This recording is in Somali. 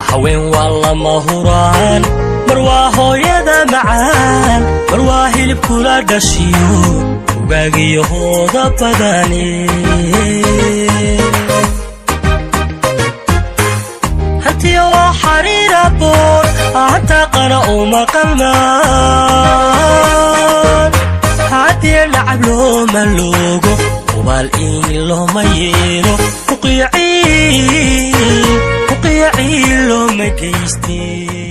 haween waa lama huraan mar waa hooyada macaan mar waa hilibkula dhashiyo ugaagiyo hooda badane hantiya waa xariira boor hataa qana uma qalmaan haddii lacab looma loogo hubaal in looma yeelo uqiyaciin looma geystee